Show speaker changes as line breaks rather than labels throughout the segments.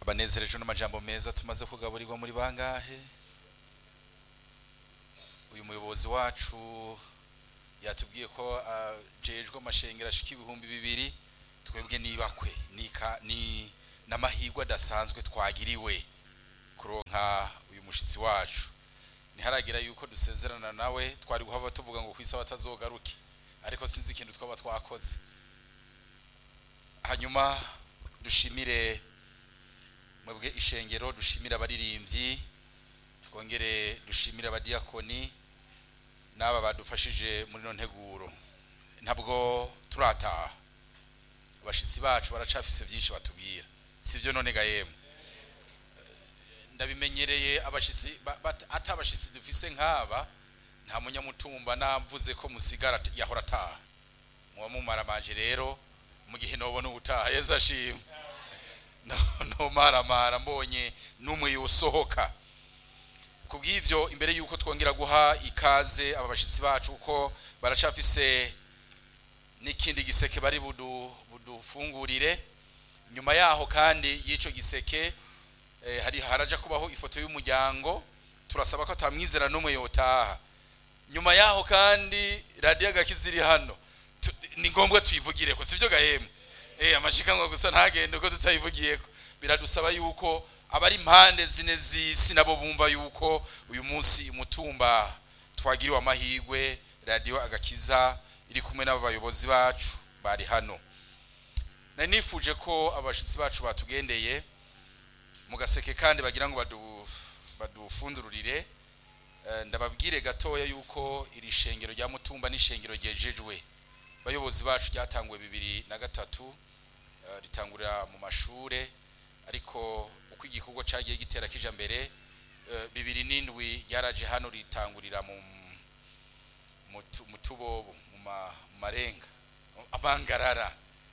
abanezerejwe n'amajambo meza tumaze kugaburirwa muri bangahe uyu muyobozi wacu yatubwiye ko ajejwe amashengero ashika ibihumbi bibiri twebwe nibakwe nika ni n'amahirwe adasanzwe twagiriwe kuronka uyu mushitsi wacu ntiharagira yuko dusezerana nawe twari guhava tuvuga ngo kwisa batazogaruke ariko sinzi ikintu twaba twakoze hanyuma dushimire mwebwe ishengero dushimire abaririmbyi twongere dushimire abadiyakoni n'aba badufashije muri no nteguro ntabwo turataha abashitsi bacu baracafise byinshi batubwira sivyo none gahemu ndabimenyereye abashitsi ba- bat- ati abashitsi dufise nk'aba nta munyamutumba namvuze ko musigara ati- yahora ataha muba mumaramanje rero mu gihe nobona ubutaha yezu ashimwe No- nomaramara mbonye n'umwe yosohoka kubw'ivyo imbere yuko twongera guha ikaze aba bashitsi bacu kuko baracafise n'ikindi giseke bari budu budufungurire nyuma yaho kandi y'ico giseke eh, hari haraja kubaho ifoto y'umuryango turasaba ko atamwizera n'umwe yotaha nyuma yaho kandi radiyo agakiza iri hano Tu- ni ngombwa tuyivugire ko sivyo gahemu eh amashikanwa gusa ntagende uko tutayivugiye ko biradusaba yuko abari impande zine z'isi nabo bumva yuko uyu munsi umutumba twagiriwe amahirwe radiyo agakiza iri kumwe n'abo bayobozi bacu bari hano nari nifuje ko abashitsi bacu batugendeye mu gaseke kandi bagira ngo badu- badufundururire Eh, ndababwire gatoya yuko iri shengero rya mutumba n'ishengero ryejejwe bayobozi bacu ryatanguwe bibiri na gatatu eh, ritangurira mu mashure ariko uko igikorwa cagiye gitera kija mbere eh, bibiri n'indwi ryaraje hano ritangurira mu mu tu- mu tubobo mu ma- mu marenga amangarara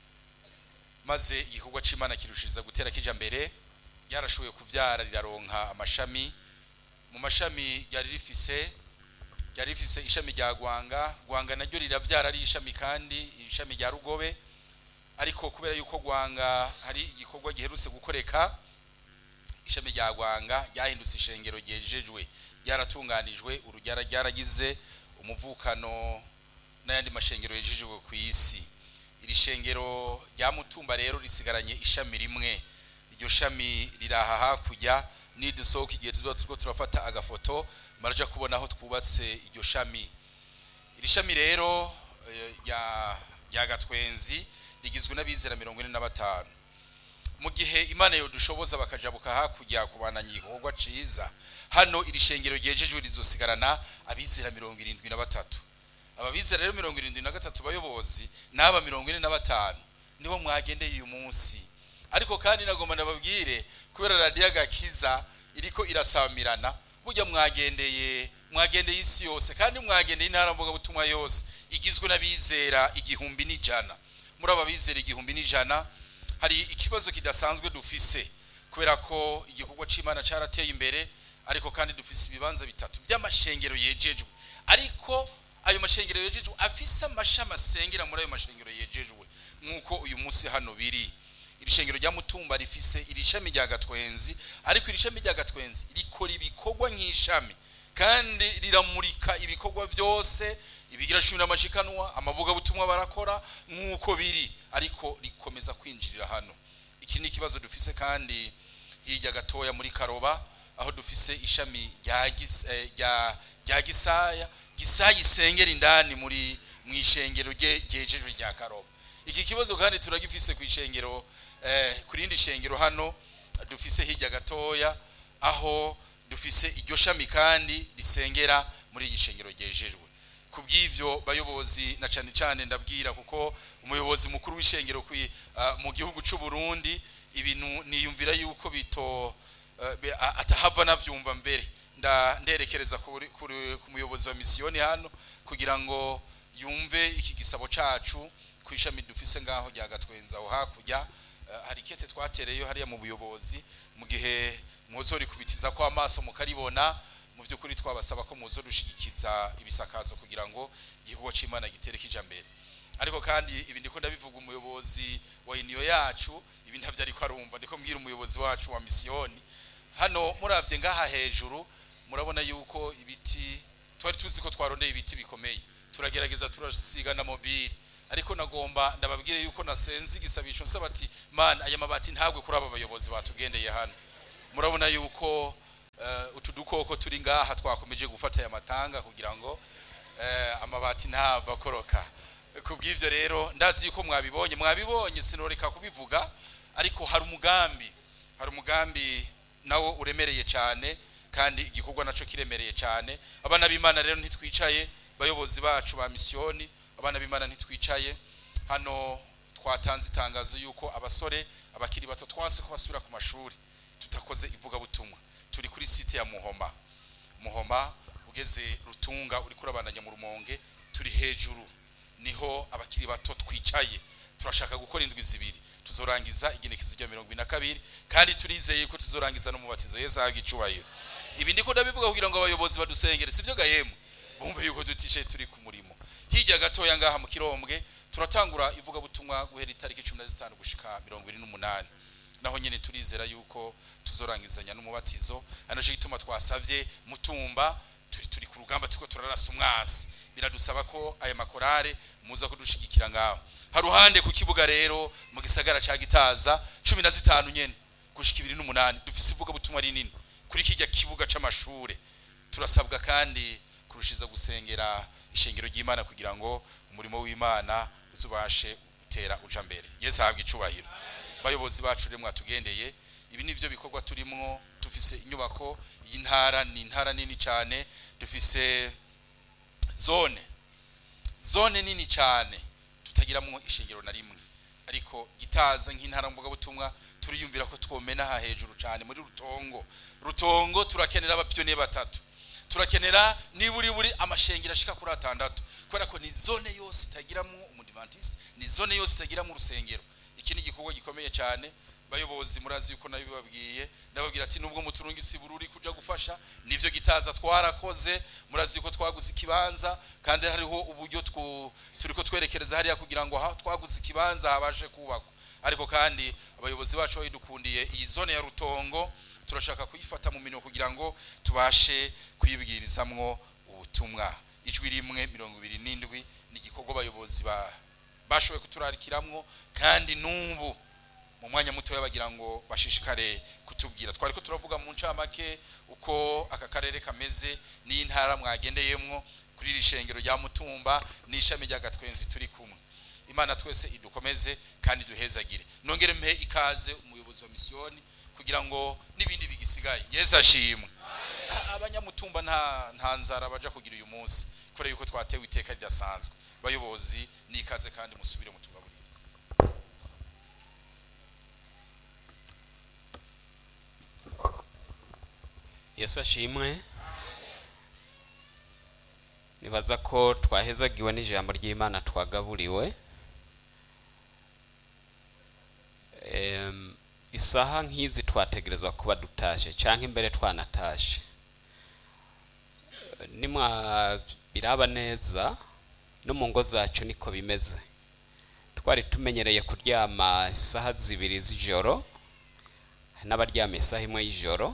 maze igikorwa c'imana kirushiriza gutera kija mbere ryarashoboye kuvyara riraronka amashami mu mashami ryari rifise ryari rifise ishami rya gwanga gwanga naryo riravyara ari ishami kandi ishami rya rugobe ariko kubera yuko gwanga hari igikorwa giherutse gukoreka ishami rya gwanga ryahindutse ishengero ryejejwe ryaratunganijwe urugyara ryaragize umuvukano n'ayandi mashengero yejejwe ku isi iri shengero rya mutumba rero risigaranye ishami rimwe iryo shami riraha hakurya nidusohoka igihe tuba turiko turafata agafoto maraja kubona aho twubatse iryo shami iri shami rero eh, rya rya gatwenzi rigizwe n'abizera mirongo ine na batanu mu gihe imana yodushoboza bakajabuka hakurya kubananya igikorwa ciza hano iri shengero ryejejwe rizosigarana abizera mirongo irindwi na batatu aba bizera rero mirongo irindwi na gatatu bayobozi n'aba mirongo ine na batanu nibo mwagendeye uyu munsi ariko kandi nagomba ndababwire kubera radiyo agakiza iriko irasamirana burya mwagendeye mwagendeye isi yose kandi mwagendeye intara mvugabutumwa yose igizwe n'abizera igihumbi n'ijana muri aba bizera igihumbi n'ijana hari ikibazo kidasanzwe dufise kubera ko igikorwa c'imana carateye imbere ariko kandi dufise ibibanza bitatu by'amashengero yejejwe ariko ayo mashengero yejejwe afise amashami asengera muri ayo mashengero yejejwe nk'uko uyu munsi hano biri iri shengero rya mutumba rifise iri shami rya gatwenzi ariko iri shami rya gatwenzi rikora ibikorwa nk'ishami kandi riramurika ibikorwa byose ibigira cumi n'amashikanwa amavugabutumwa barakora nk'uko biri ariko rikomeza kwinjirira hano iki ni ikibazo dufise kandi hirya gatoya muri karoba aho dufise ishami rya Gis- eh, rya- rya gisaya gisaya isengera indani muri mu ishengero rye- ryejejwe rya karoba iki kibazo kandi turagifise ku ishengero eh, ku rindi shengero hano dufise hirya gatoya aho dufise iryo shami kandi risengera muri iyi shengero ryejejwe ku bw'ivyo bayobozi na cane cane ndabwira kuko umuyobozi mukuru w'ishengero kwi- ah, mu gihugu c'u Burundi ibintu niyumvira yuko bito eh, be- a- atahava navyumva mbere nda nderekereza kuri- kuri- ku muyobozi wa misiyoni hano kugira ngo yumve iki gisabo cacu ku ishami dufise ngaho rya gatwenza aho hakurya Eh, hari kete twatereyo hariya mu buyobozi mu gihe mwozorikubitiza ko amaso mukaribona mu by'ukuri twabasaba ko muzo dushigikiza ibisakazo kugira ngo igikorwa c'imana gitere kija mbere ariko kandi ibi ndiko ndabivuga umuyobozi wa iniyo yacu ibi ntabyo ariko arumva ndiko mbwira umuyobozi wacu wa misiyoni hano muravye ngaha hejuru murabona yuko ibiti twari tuzi ko twarondeye ibiti bikomeye turagerageza turasiga na mobile ariko nagomba ndababwire yuko nasenze igisabisho nsaba ati man aya mabati ntabwe kuri aba bayobozi batugendeye hano murabona yuko uh, utu dukoko turi ngaha twakomeje gufata aya matanga kugira ngo uh, amabati ntava koroka kubw'ivyo rero ndazi yuko mwabibonye mwabibonye sinoreka kubivuga ariko hari umugambi hari umugambi nawo uremereye cyane kandi igikorwa naco kiremereye cyane abana b'imana rero ntitwicaye bayobozi bacu ba misiyoni abana b'imana ntitwicaye hano twatanze itangazo yuko abasore abakiri bato twanse ko basubira ku mashuri tutakoze ivugabutumwa turi kuri site ya muhoma muhoma ugeze rutunga uri kurabandanya mu rumonge turi hejuru niho abakiri bato twicaye turashaka gukora indwi zibiri tuzorangiza igenekezo rya mirongo ine na kabiri kandi turizeye ko tuzorangiza n'umubatizo yesu ahaga icubahiro ibi ndiko ndabivuga kugira ngo abayobozi badusengere sivyo gahemu bumve yuko tuticaye turi ku murimo hirya gatoya ngaha mu kirombwe turatangura ivugabutumwa guhera itariki cumi na zitanu gushika mirongo ine n'umunani naho nyine turizera yuko tuzorangizanya n'umubatizo anaje gituma twasavye mutumba turi turi ku rugamba turiko turarasa umwasi biradusaba ko aya makorare muza kudushigikira ngaho haruhande ku kibuga rero mu gisagara ca gitaza cumi na zitanu nyene gushika ibiri n'umunani dufise ivugabutumwa rinini kuri kijya kibuga c'amashure turasabwa kandi kurushiza gusengera ishengero ry'imana kugira ngo umurimo w'imana uzubashe gutera uja mbere yesu ahabwa icubahiro bayobozi bacu rero mwatugendeye ibi nivyo bikorwa turimwo dufise inyubako y'intara ni intara nini cyane dufise zone zone nini cyane tutagiramwo ishengero na rimwe ariko gitaza nk'intara mvugabutumwa turiyumvira ko twomena aha hejuru cyane muri rutongo rutongo turakenera abapiyoniye batatu turakenera niburi buri amashengero ashika kuri atandatu kubera ko ni zone yose itagiramo umudivantiste ni zone yose itagiramo urusengero iki ni igikorwa gikomeye cyane bayobozi murazi yuko nabibabwiye ndababwira ati nubwo muturungisi bururi kuja gufasha nivyo gitaza twarakoze murazi yuko twaguze ikibanza kandi hariho uburyo turiko twerekereza hariya kugira ngo twaguze ikibanza habashe kubakwa ariko kandi abayobozi bacu bayidukundiye iyi zone ya rutongo turashaka kuyifata mu minwe kugira ngo tubashe kuyibwirizamwo ubutumwa ijwi rimwe mirongo ibiri n'indwi ni igikorwa abayobozi bashoboye kuturarikiramwo kandi n'ubu mu mwanya mutoya bagira ngo bashishikare kutubwira twari ko turavuga mu ncamake uko aka karere kameze n'intara mwagendeyemwo kuri iri shengero rya mutumba n'ishami rya gatwenzi turi kumwe imana twese idukomeze kandi duhezagire nongere mpe ikaze umuyobozi wa misiyoni kugira ngo n'ibindi bigisigaye yesu ashimwe abanyamutumba nta nta nzara baja kugira uyu munsi kubera yuko twatewe iteka ridasanzwe bayobozi n'ikaze kandi musubire mutugaburire
yesu ashimwe nibaza ko twahezagiwe n'ijambo ry'imana twagaburiwe isaha nk'izi twategerezwa kuba dutashe cyangwa imbere twanatashe nimwabiraba neza no mu ngo zacu niko bimeze twari tumenyereye kuryama isaha zibiri z'ijoro n'abaryama isaha imwe y'ijoro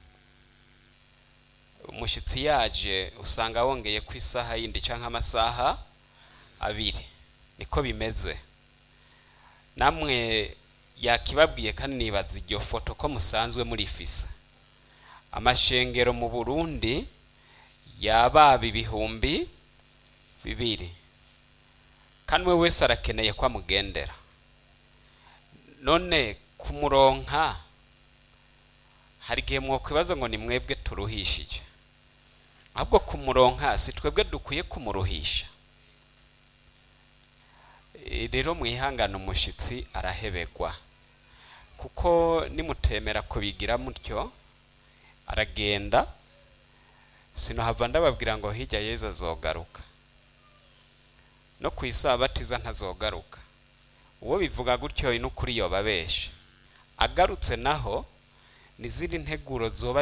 umushyitsi yaje usanga wongeye ku isaha yindi cyangwa amasaha abiri niko bimeze namwe yakibabwiye kandi nibaza iryo foto ko musanzwe murifise amashengero mu burundi yababa ibihumbi bibiri kandi we wese arakeneye ko amugendera none kumuronka hari igihe mwakwibaza ngo ni mwebwe turuhishije ahubwo kumuronka si twebwe dukwiye kumuruhisha rero mwihangane umushyitsi arahebegwa kuko nimutemera kubigira mutyo aragenda sinohava ndababwira ngo hirya yezu azogaruka no ku isabatiza ntazogaruka uwo bivuga gutyo n'ukuri yobabesha agarutse naho n'izindi nteguro zoba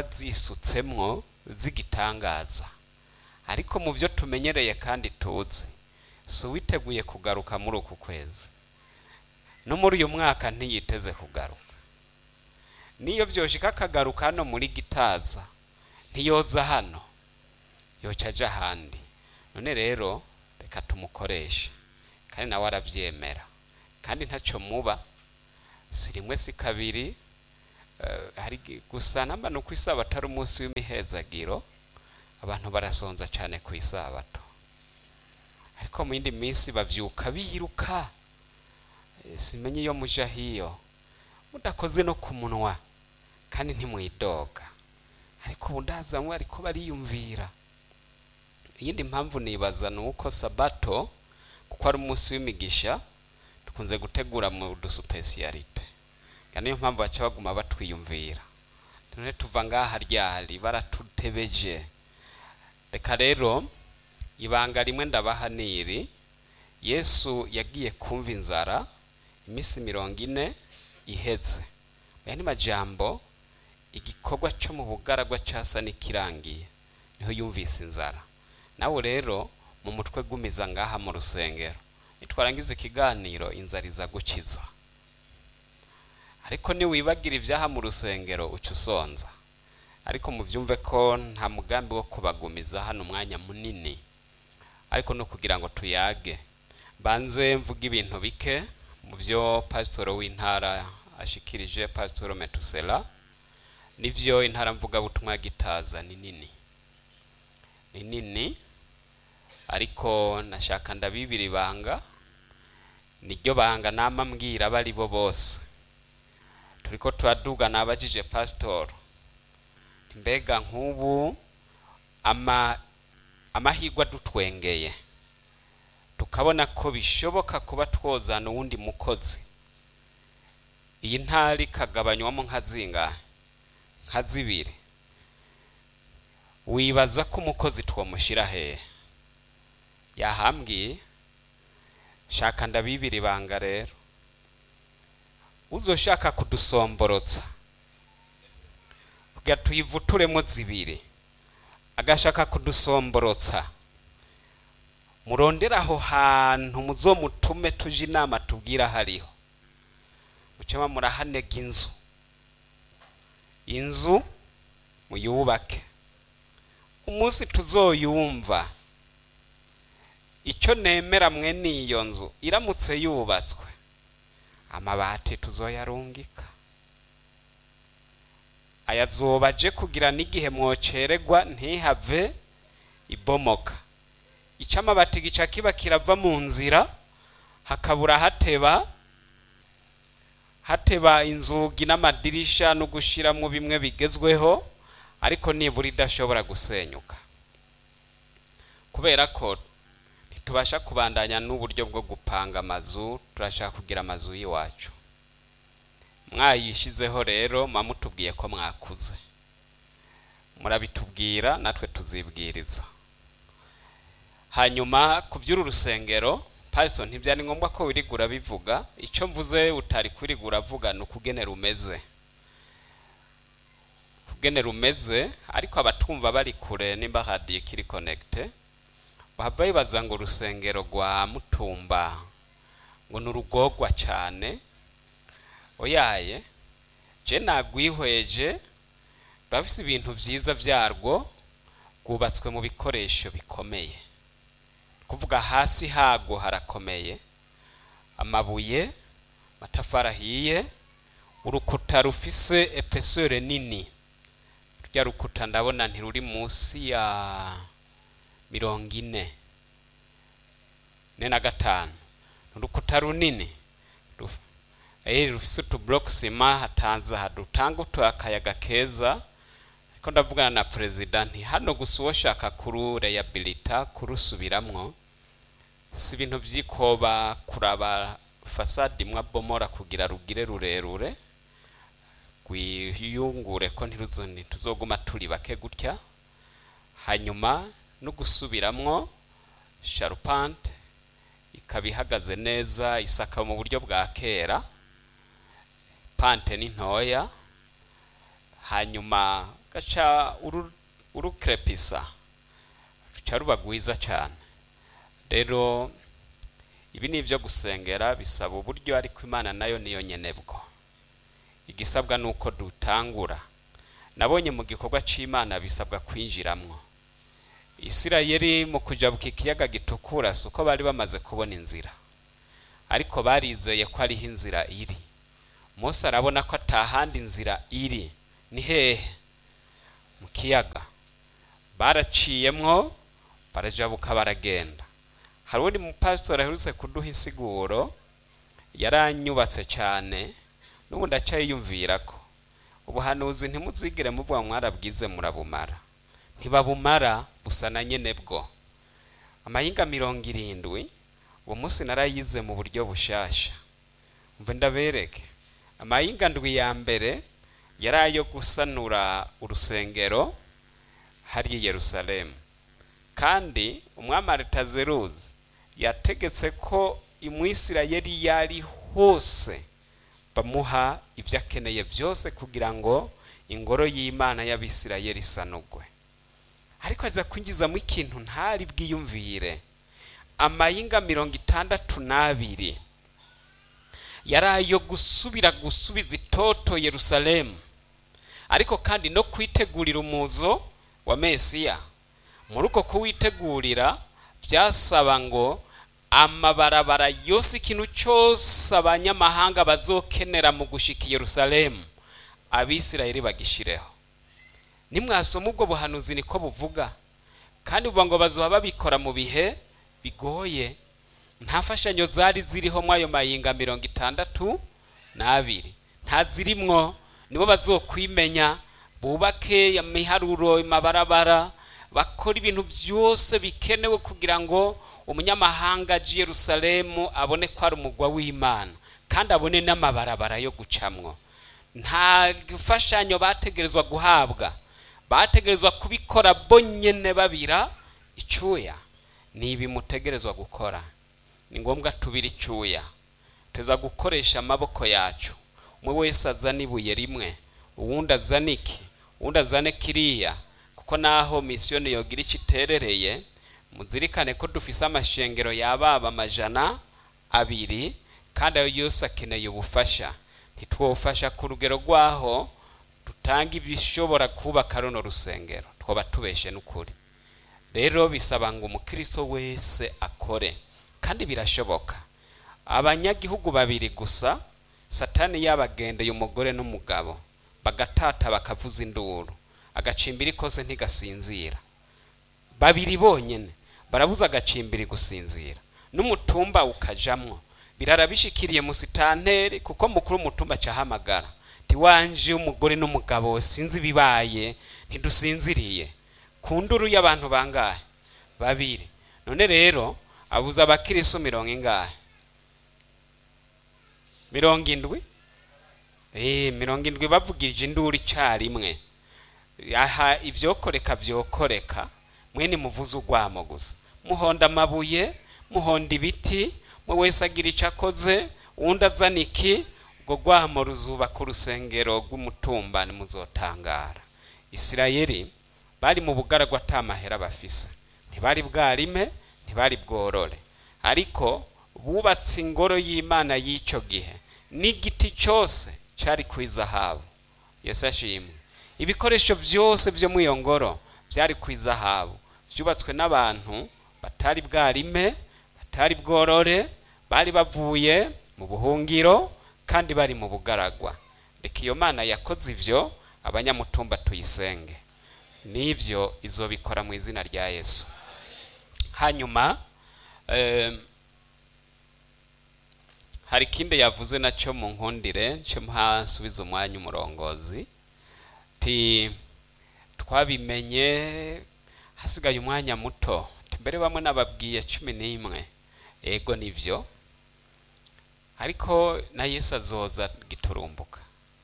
zisutsemwo zigitangaza ariko mu byo tumenyereye kandi tuzi si uwiteguye kugaruka muri uku kwezi no muri uyu mwaka ntiyiteze kugaruka niyo byoshika akagaruka hano muri gitaza ntiyoza hano yoca aja ahandi none rero reka tumukoreshe kandi nawe arabyemera kandi ntacyo muba si rimwe si kabiri eh, hari gi- gusa namba ni uko isabato ari umunsi w'imihezagiro abantu barasonza cyane ku isabato ariko mu yindi minsi bavyuka biruka Eh, simenye iyo muja hiyo mudakoze no ku munwa kandi ntimwidoga ariko ubu ndazamwe ariko bariyumvira iyindi mpamvu nibaza ni uko sabato kuko ari umunsi w'imigisha dukunze gutegura mu dusupesiyalite kandi niyo mpamvu baca baguma batwiyumvira none tuva ngaha ryari baratutebeje reka rero ibanga rimwe ndabaha niri yesu yagiye kumva inzara iminsi mirongo ine ihetse aya ni majambo igikorwa cyo mu bugaragwa cyasa n'ikirangiye niho yumvise inzara nawe rero mu mutwe gumiza ngaha mu rusengero nitwarangiza ikiganiro inzara iza gukiza ariko niwibagira ibyaha mu rusengero uca usonza ariko mubyumve ko nta mugambi wo kubagumiza hano umwanya munini ariko no kugira ngo tuyage banze mvuga ibintu bike mu byo pasitoro w'intara ashikirije pasitoro metusela nibyo intara mvugabutumwa ya gitaza ni nini ni nini ariko nashaka ndabibira ibanga niryo banga nama mbwira abo ari bo bose turiko turaduga nabajije pasitoro mbega nk'ubu ama amahirwe adutwengeye tukabona ko bishoboka kuba twozana uwundi mukozi iyi ntara ikagabanywamo nka zingahe nka zibiri wibaza ko umukozi twamushyira hehe yahambwiye shaka ndabibira ibanga rero uzoshaka kudusomborotsa kugira tuyivuturemo zibiri agashaka kudusomborotsa murondera aho hantu muzomutume tuje inama tubwira hariho mucema murahanega inzu inzu muyubake umunsi tuzoyumva icyo nemera mwe n'iyo nzu iramutse yubatswe amabati tuzoyarungika ayazoba aje kugira n'igihe mwocererwa ntihave ibomoka icyo amabati gica kiba kirava mu nzira hakabura hateba hateba inzugi n'amadirisha no gushyiramo bimwe bigezweho ariko nibura idashobora gusenyuka kubera ko ntitubasha kubandanya n'uburyo bwo gupanga amazu turashaka kugira amazu y'iwacu mwayishyizeho rero mutubwiye ko mwakuze murabitubwira natwe tuzibwiriza hanyuma ku by'uru rusengero pasito ntibyari ngombwa ko wirigura bivuga icyo mvuze utari kwirigura avuga ni ukugenera umeze kugenera umeze ariko abatwumva bari kure nimba radiyo ikiri konegite bahava bibaza ngo urusengero rwa mutumba ngo ni urugogwa cyane oyaye je nagwihweje rurafise ibintu byiza byarwo rwubatswe mu bikoresho bikomeye kuvuga hasi hago harakomeye amabuye amatafari ahiye urukuta rufise epesore nini rya rukuta ndabona ntiruri munsi ya mirongo ine ne na gatanu urukuta runini ruf- eh rufise utublock sima hatanze hadutanga utu akayaga keza ariko ndavugana na perezida nti hano gusa uwoshaka kurureyabilita kurusubiramwo si ibintu by'ikoba kuraba fasade imwe abomora kugira rugire rurerure rwiyungure ko ntiruzo- ntituzoguma turi bake gutya hanyuma no gusubiramwo sharupante ikaba ihagaze neza isaka mu buryo bwa kera pante ni ntoya hanyuma gaca uru- urukrepisa ruca ruba rwiza cyane rero ibi ni ibyo gusengera bisaba uburyo ariko imana nayo niyo nyenebwo igisabwa ni uko dutangura nabonye mu gikorwa cy'imana bisabwa kwinjiramwo isirayeli mu kujabuka ikiyaga gitukura si uko bari bamaze kubona inzira ariko barizeye ko ariho inzira iri Mose arabona ko atahandi inzira iri ni hehe mu kiyaga baraciyemwo barajabuka baragenda hari undi mupasitori aherutse kuduha insiguro yaranyubatse cyane n'ubu ndacyayiyumvira ko ubuhanuzi ntimuzigire muvuga mwarabwize murabumara ntibabumara busa na nyene bwo amahinga mirongo irindwi uwo munsi narayize mu buryo bushasha mve ndabereke amahinga ndwi ya mbere yari ayo gusanura urusengero hariya i yerusalemu kandi umwami aritazeruzi yategetse ko imwisirayeli yari hose bamuha ibyo akeneye byose kugira ngo ingoro y'imana y'abisirayeli isanugwe ariko aza kwinjizamo ikintu ntari bwiyumvire amayinga mirongo itandatu n'abiri yari ayo gusubira gusubiza itoto yerusalemu ariko kandi no kwitegurira umuzo wa mesiya muri uko kuwitegurira byasaba ngo amabarabara yose ikintu cyose abanyamahanga bazokenera mu gushika i yerusalemu abisirayeli bagishireho nimwasoma ubwo buhanuzi niko buvuga kandi buvuga ngo bazoba babikora mu bihe bigoye nta mfashanyo zari ziriho muri ayo mayinga mirongo itandatu n'abiri nta zirimwo nibo bazokwimenya bubake imiharuro amabarabara bakora ibintu byose bikenewe kugira ngo umunyamahanga aje i yerusalemu abone ko ari umugwa w'imana kandi abone n'amabarabara yo gucamwo nta mfashanyo bategerezwa guhabwa bategerezwa kubikora bonyine babira icyuya ni ibi mutegerezwa gukora ni ngombwa tubira icyuya tuza gukoresha amaboko yacu umwe wese azana ibuye rimwe uwundi azana iki uwundi azane kiriya kuko naho misiyoni yogira icyo iterereye muzirikane ko dufise amashengero yababa amajana abiri kandi ayo yose akeneye ubufasha ntitwofasha ku rugero rwaho dutanga ibishobora kubaka runo rusengero twaba tubeshe n'ukuri rero bisaba ngo umukristo wese akore kandi birashoboka abanyagihugu babiri gusa satani yabagendeye umugore n'umugabo bagatata bakavuza induru agacimbiri kose ntigasinzira babiri bonyine barabuza agacimbiri gusinzira n'umutumba ukajamwo birara bishikiriye musitanteri kuko mukuru umutumba cyahamagara tiwanje umugore n'umugabo sinzi bibaye ntidusinziriye ku nduru y'abantu bangahe babiri none rero abuza abakirisu mirongo ingahe mirongo indwi eh mirongo indwi bavugirije induru icyarimwe aha ibyokoreka byokoreka mwene muvuze urwamo gusa muhonda amabuye muhonda ibiti mwe wese agira icyo akoze uwundi azana iki ubwo rwamo ruzubaka urusengero rw'umutumba muzotangara isirayeli bari mu bugaragwa atamahera bafise ntibari bwarime ntibari bworore ariko bubatse ingoro y'imana y'icyo gihe n'igiti cyose cyari ku izahabu yesu ashimwe ibikoresho byose byo muri iyo ngoro byari ku izahabu byubatswe n'abantu batari bwarime batari bworore bari bavuye mu buhungiro kandi bari mu bugaragwa reka iyo mana yakoze ibyo abanyamutumba tuyisenge n'ibyo izobikora mu izina rya yesu hanyuma hari ikindi yavuze nacyo mu nkundire cyo mpasubiza umwanya umurongozi ti twabimenye hasigaye umwanya muto mbere bamwe nababwiye cumi n'imwe ego nibyo ariko na yesu azoza giturumbuka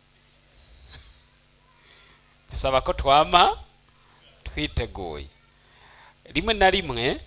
bisaba ko twama twiteguye rimwe na rimwe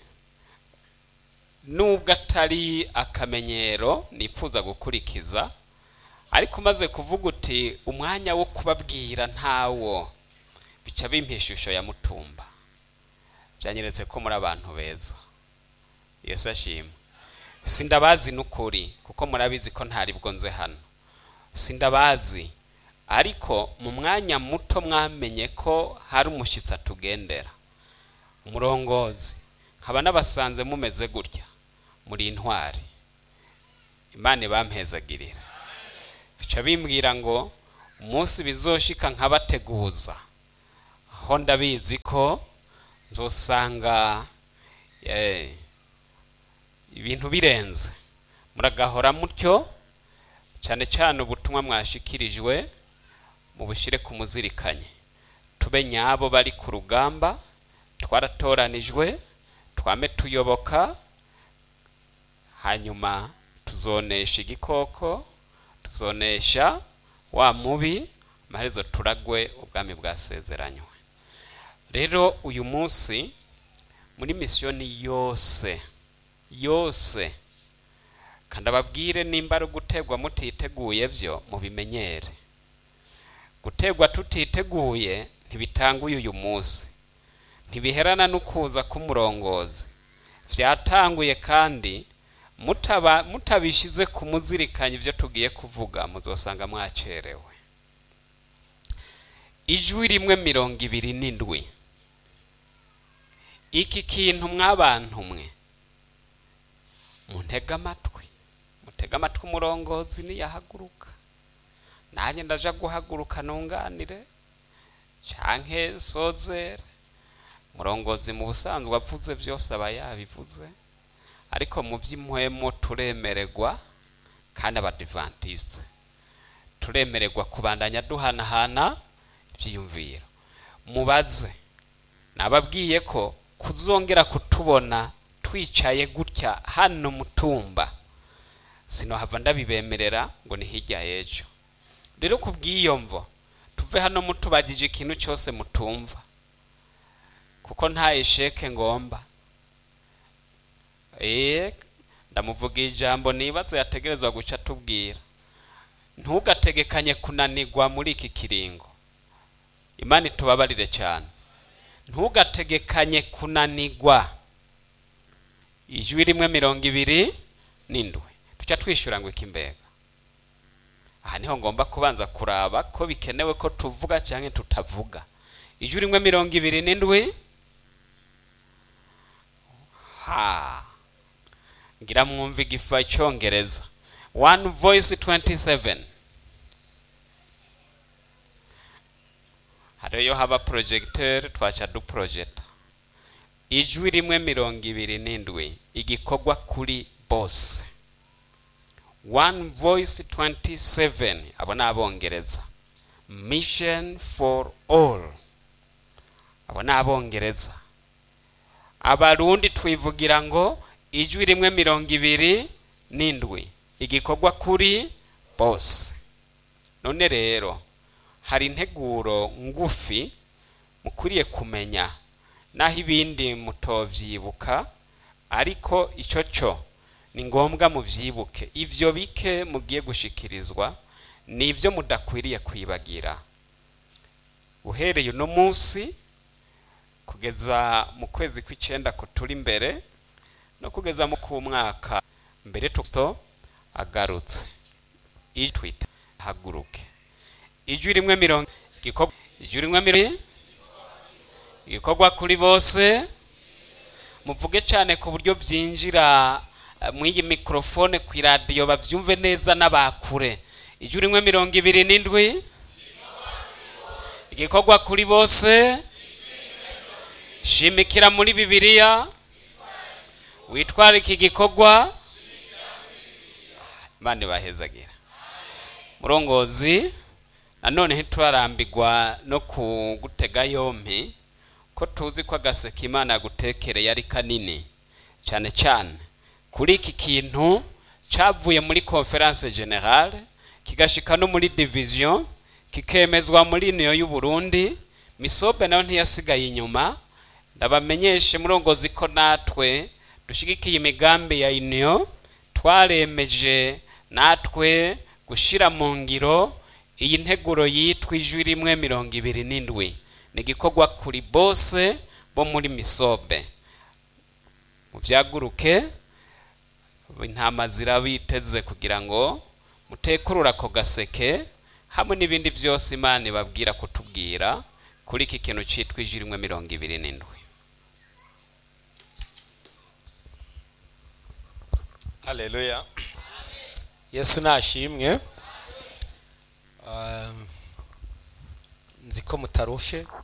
nubwo atari akamenyero nipfuza gukurikiza ariko umaze kuvuga uti umwanya wo kubabwira ntawo bica bimpa ishusho ya mutumba byanyeretse ko muri abantu beza yesu ashimwe sindabazi n'ukuri kuko murabizi ko ntari bwo nze hano sindabazi ariko mu mwanya muto mwamenye ko hari umushyitsi atugendera umurongozi nkaba nabasanze mumeze gutya muri intwari imana ibampezagirira bica bimbwira ngo umunsi bizoshika nkabateguza aho ndabizi ko nzosanga eh, ibintu birenze muragahora mutyo cyane cyane ubutumwa mwashikirijwe mubushyire ku muzirikanye tube nyabo bari ku rugamba twaratoranijwe twame tuyoboka hanyuma tuzonesha igikoko tuzonesha wa mubi amaherezo turagwe ubwami bwasezeranywe rero uyu munsi muri misiyoni yose yose kandi ababwire nimba ari ugutegwa mutiteguye byo mubimenyere gutegwa tutiteguye ntibitanguye uyu munsi ntibiherana n'ukuza k'umurongozi byatanguye kandi mutaba mutabishize ku muzirikanye ibyo tugiye kuvuga muzosanga mwacerewe ijwi rimwe mirongo ibiri n'indwi iki kintu mwabantu mwe muntega amatwi mutega amatwi umurongozi niyahaguruka nanjye ndaja guhaguruka nunganire canke nsozere umurongozi mu busanzwe avuze byose aba yabivuze ariko mu by'impwemo turemererwa kandi abadivantisite turemererwa kubandanya duhanahana ibyiyumviro mubaze nababwiye ko kuzongera kutubona twicaye gutya hano mutumba sinohava ndabibemerera ngo ni hirya y'ejo rero ku bw'iyo mvo tuve hano mutubagije ikintu cyose mutumva kuko nta esheke ngomba eee ndamuvuga ijambo nibaza yategerezwa guca tubwira ntugategekanye kunanirwa muri iki kiringo imana itubabarire cyane ntugategekanye kunanirwa ijwi rimwe mirongo ibiri n'indwi tuca twishyura ngo iki mbega aha niho ngomba kubanza kuraba ko bikenewe ko tuvuga cyangwa tutavuga ijwi rimwe mirongo ibiri n'indwi ha ngira mwumve igifa icyongereza one voice 27 hariyo haba projecteur twaca duprojecta ijwi rimwe mirongo ibiri n'indwi igikorwa kuri bose one voice 27 abo ni abongereza mission for all abo ni abongereza abarundi twivugira ngo ijwi rimwe mirongo ibiri n'indwi igikorwa kuri bose none rero hari integuro ngufi mukwiriye kumenya naho ibindi mutobyibuka ariko icyo cyo ni ngombwa mubyibuke ibyo bike mugiye gushikirizwa ni ibyo mudakwiriye kwibagira uhereye uno munsi kugeza mu kwezi kw'icyenda kuturi imbere no kugeza mu k'umwaka mbere tuto agarutse twita haguruke ijwi rimwe mirongo ijwi rimwe mirongo igikorwa kuri bose muvuge cyane ku buryo byinjira mu iyi mikorofone ku iradiyo babyumve neza n'abakure ijwi rimwe mirongo ibiri n'indwi igikorwa kuri bose shimikira muri bibiliya witwara iki gikorwa imana ibahezagira murongozi nanone ntiturarambirwa no kugutega yompi ko tuzi ko agaseke imana yagutekereye ari kanini cyane cyane kuri iki kintu cyavuye muri conference generale kigashika no muri division kikemezwa muri niyo y'u Burundi misobe nayo ntiyasigaye inyuma ndabamenyeshe murongozi ko natwe dushigikiye imigambi ya union twaremeje natwe gushyira mu ngiro iyi nteguro yitwa ijwi rimwe mirongo ibiri n'indwi ni igikorwa kuri bose bo muri misobe mu byaguruke intama zirabiteze kugira ngo mutekurure ako gaseke hamwe n'ibindi byose imana ibabwira kutubwira kuri iki kintu cyitwa ijwi rimwe mirongo ibiri n'indwi
haleluya yesu nashimwe Um, nzi ko mutarushe